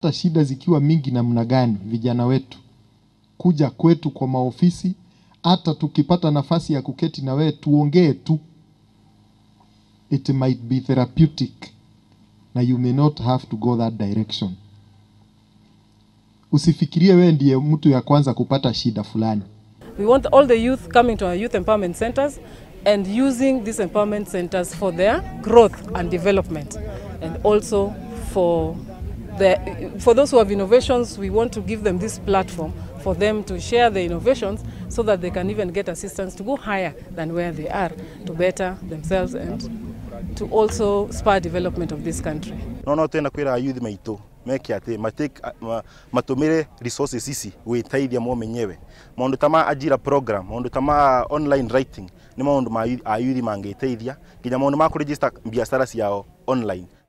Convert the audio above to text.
hata shida zikiwa mingi namna gani, vijana wetu kuja kwetu kwa maofisi, hata tukipata nafasi ya kuketi na wewe tuongee tu, it might be therapeutic na you may not have to go that direction. Usifikirie wewe ndiye mtu ya kwanza kupata shida fulani. We want all the youth coming to our youth empowerment centers and using these empowerment centers for their growth and development and also for the, for those who have innovations we want to give them this platform for them to share their innovations so that they can even get assistance to go higher than where they are to better themselves and to also spur development of this country. no no twenda kwira youth maitå meke atä matå mä re resources ici gwä teithia mo menyewe maå ta ma ajira program maå ta ma online writing nä maå ndå ma ayuthi mangä teithia nginya maå ma kå register biacara ciao online